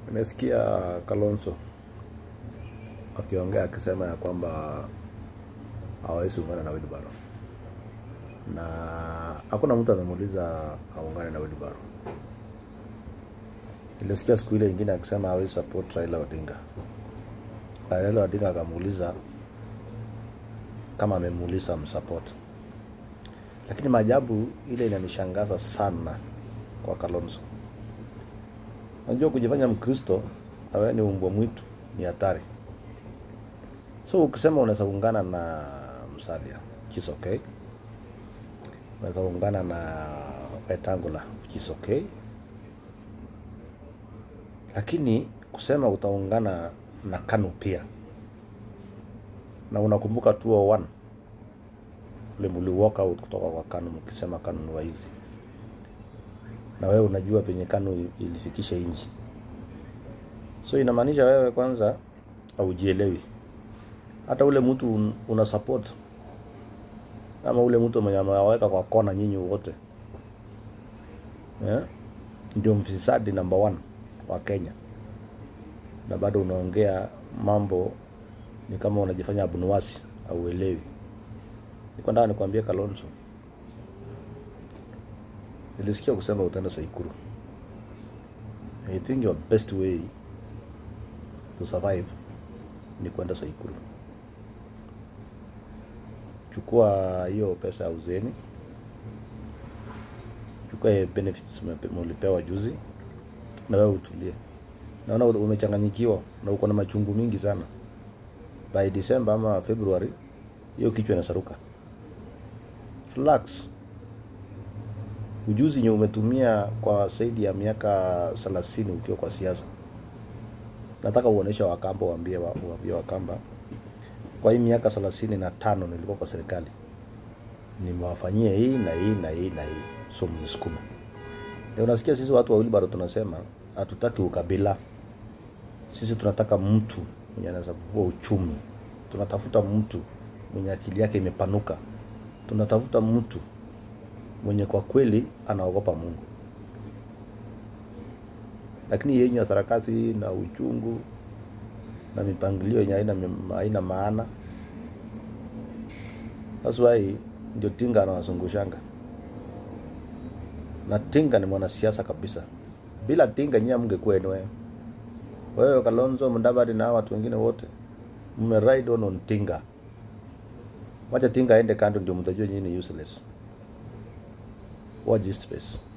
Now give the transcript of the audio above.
Nimesikia Kalonzo akiongea akisema ya kwamba hawawezi ungana na Wilbaro, na hakuna mtu amemuuliza aungane na Wilbaro. Nilisikia siku ile ingine akisema hawezi support Raila Odinga. Raila Odinga akamuuliza kama amemuuliza msupport, lakini maajabu ile inanishangaza sana kwa Kalonzo. Unajua kujifanya Mkristo na wewe ni umbwa mwitu ni hatari. So ukisema unaweza kuungana na Musalia, which is okay. Unaweza kuungana na Wetangula, which is okay. Lakini kusema utaungana na KANU pia, na unakumbuka 201 ule muli walk out kutoka kwa KANU mkisema KANU ni waizi na wewe unajua penye KANU ilifikisha nchi. So inamaanisha wewe kwanza haujielewi. Hata ule mtu un- una support ama ule mtu mwenye amewaweka kwa kona nyinyi wote yeah? Ndio mfisadi number one wa Kenya, na bado unaongea mambo ni kama unajifanya abunuwasi au uelewi. Niko nataka nikwambie Kalonzo, nilisikia kusema utaenda Saikuru. I think your best way to survive ni kwenda Saikuru. Chukua hiyo pesa ya uzeni, chukua hiyo benefits umepe- mulipewa juzi, na wewe utulie. Naona umechanganyikiwa na uko na machungu mingi sana. By December ama February, hiyo kichwa inasaruka. Relax ujuzi nye umetumia kwa zaidi ya miaka thelathini ukiwa kwa siasa. Nataka uoneshe Wakamba, waambie wa- waambie Wakamba, kwa hii miaka thelathini na tano nilikuwa kwa serikali, nimewafanyia hii na hii na hii na hii, so mnisukuma. Ndio unasikia sisi watu wa Wilbaro tunasema hatutaki ukabila, sisi tunataka mtu mwenye anaweza kuvua uchumi, tunatafuta mtu mwenye akili yake imepanuka, tunatafuta mtu mwenye kwa kweli anaogopa Mungu. Lakini yenye ya sarakasi na uchungu na mipangilio yenye haina, haina maana. That's why ndio Tinga anawazungushanga, na Tinga ni mwanasiasa kabisa. Bila Tinga nyie mngekuwa enwe wewe Kalonzo Mudavadi na hawa watu wengine wote mme ride on on Tinga. Wacha Tinga aende kando, ndio mtajua nyinyi ni useless. Watch this space.